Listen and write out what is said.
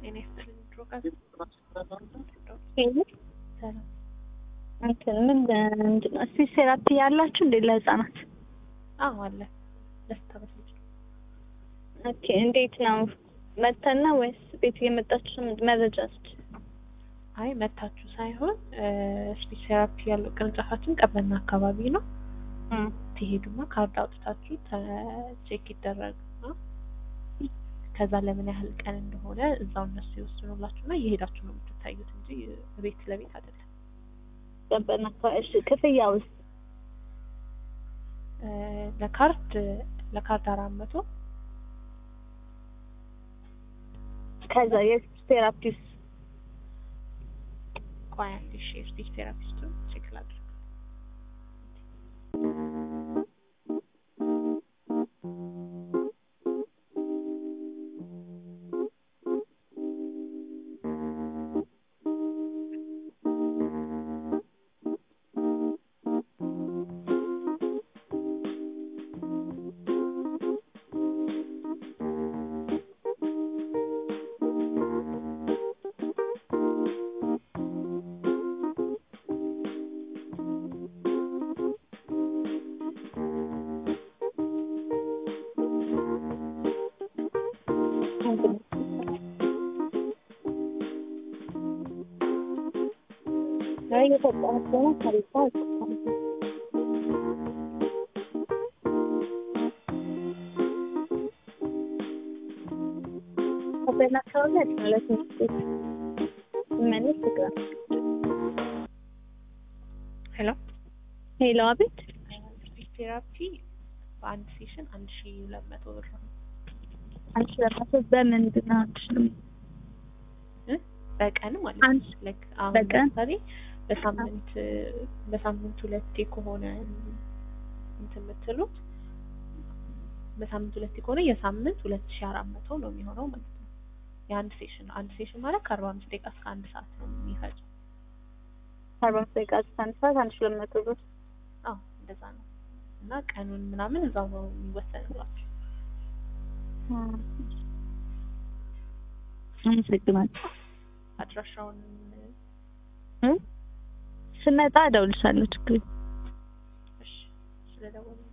ጤና ይስጥልኝ። ድሮ ጋር ሰላም እንትን ምን ምንድን ነው ስፒች ቴራፒ ያላችሁ እንዴ ለህፃናት? አዎ አለ። ደስታ በስልክ ኦኬ እንዴት ነው መተና ወይስ ቤት እየመጣችሁ መረጃ ስጭ? አይ መታችሁ ሳይሆን ስፒች ቴራፒ ያለው ቅርንጫፋችን ቀበና አካባቢ ነው። ትሄዱና ካርድ አውጥታችሁ ቼክ ይደረግና ከዛ ለምን ያህል ቀን እንደሆነ እዛው እነሱ ይወስኑላችሁና እየሄዳችሁ ነው የምትታዩት እንጂ ቤት ለቤት አይደለም። ቀበና አካባቢ እሺ። ክፍያ ውስጥ ለካርድ ለካርድ አራት መቶ ከዛ የስፒች ቴራፒስ ቆይ አንዴ እሺ የስፒች ቴራፒስቱን ቼክ ላድርግ። እየሰጣቸው ነው ከቤታ ቀበና አካባቢ አይደለም ለትምህርት ቤት መለስ ግራ ሄሎ ሄሎ አቤት ስፒች ቴራፒ በአንድ ሴሽን አንድ ሺ ሁለት መቶ ብር ነው። አንቺ ለራሱ በምንድን ነው አንቺ እ? በቀን ማለት አንድ ነው። ላይክ አሁን በቀን? ለምሳሌ በሳምንት በሳምንት ሁለቴ ከሆነ እንትን የምትሉት በሳምንት ሁለቴ ከሆነ የሳምንት ሁለት ሺ አራት መቶ ነው የሚሆነው ማለት ነው። የአንድ ሴሽን ነው። አንድ ሴሽን ማለት ከአርባ አምስት ደቂቃ እስከ አንድ ሰዓት ነው የሚፈጀው። አርባ አምስት ደቂቃ እስከ አንድ ሰዓት አንድ ሺህ ሁለት መቶ ብር አዎ እንደዛ ነው። እና ቀኑን ምናምን እዛው ነው የሚወሰንላችሁ። አመሰግናለሁ አድራሻውን እ ስመጣ እደውልልሻለሁ ችግር የለም። እሺ ስለደወሉ